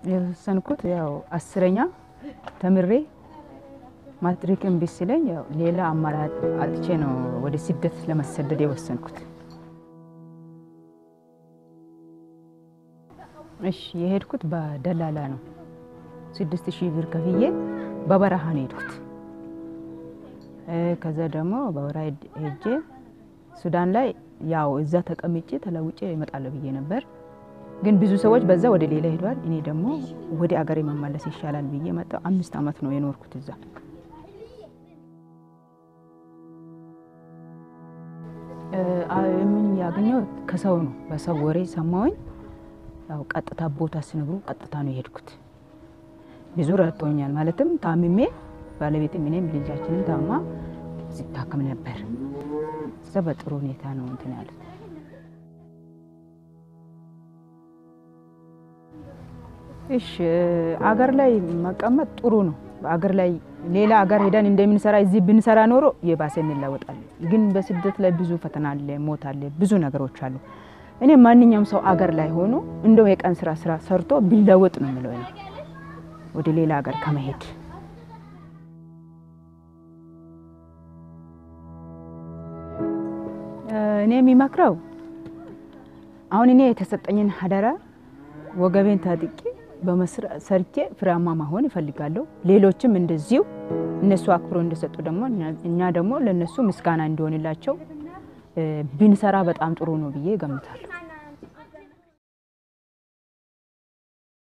የወሰንኩት ያው አስረኛ ተምሬ ማትሪክ እምቢ ሲለኝ ያው ሌላ አማራጭ አጥቼ ነው ወደ ስደት ለመሰደድ የወሰንኩት። እሺ የሄድኩት በደላላ ነው። ስድስት ሺህ ብር ከፍዬ በበረሃ ነው የሄድኩት። ከዛ ደግሞ በበረሃ ሄጄ ሱዳን ላይ ያው እዛ ተቀምጬ ተለውጬ እመጣለሁ ብዬ ነበር። ግን ብዙ ሰዎች በዛ ወደ ሌላ ሄደዋል። እኔ ደግሞ ወደ አገሬ መመለስ ይሻላል ብዬ መጣሁ። አምስት ዓመት ነው የኖርኩት እዛ። ምን ያገኘው ከሰው ነው፣ በሰው ወሬ ሰማሁኝ። ያው ቀጥታ ቦታ ሲነግሩ ቀጥታ ነው የሄድኩት። ብዙ ረድቶኛል። ማለትም ታምሜ ባለቤትም እኔም ልጃችንም ታማ ሲታከም ነበር። እዛ በጥሩ ሁኔታ ነው እንትን ያሉት። እሺ አገር ላይ መቀመጥ ጥሩ ነው። በአገር ላይ ሌላ አገር ሄደን እንደምንሰራ እዚህ ብንሰራ ኖሮ የባሰ እንለወጣለን። ግን በስደት ላይ ብዙ ፈተና አለ፣ ሞት አለ፣ ብዙ ነገሮች አሉ። እኔ ማንኛውም ሰው አገር ላይ ሆኖ እንደው የቀን ስራ ስራ ሰርቶ ቢለወጥ ነው የምለው እኔ ወደ ሌላ ሀገር ከመሄድ እኔ የሚመክረው አሁን እኔ የተሰጠኝን ሀደራ ወገቤን ታጥቄ ሰርቼ ፍሬያማ መሆን ይፈልጋለሁ። ሌሎችም እንደዚሁ እነሱ አክብሮ እንደሰጡ ደግሞ እኛ ደግሞ ለእነሱ ምስጋና እንዲሆንላቸው ብንሰራ በጣም ጥሩ ነው ብዬ እገምታለሁ።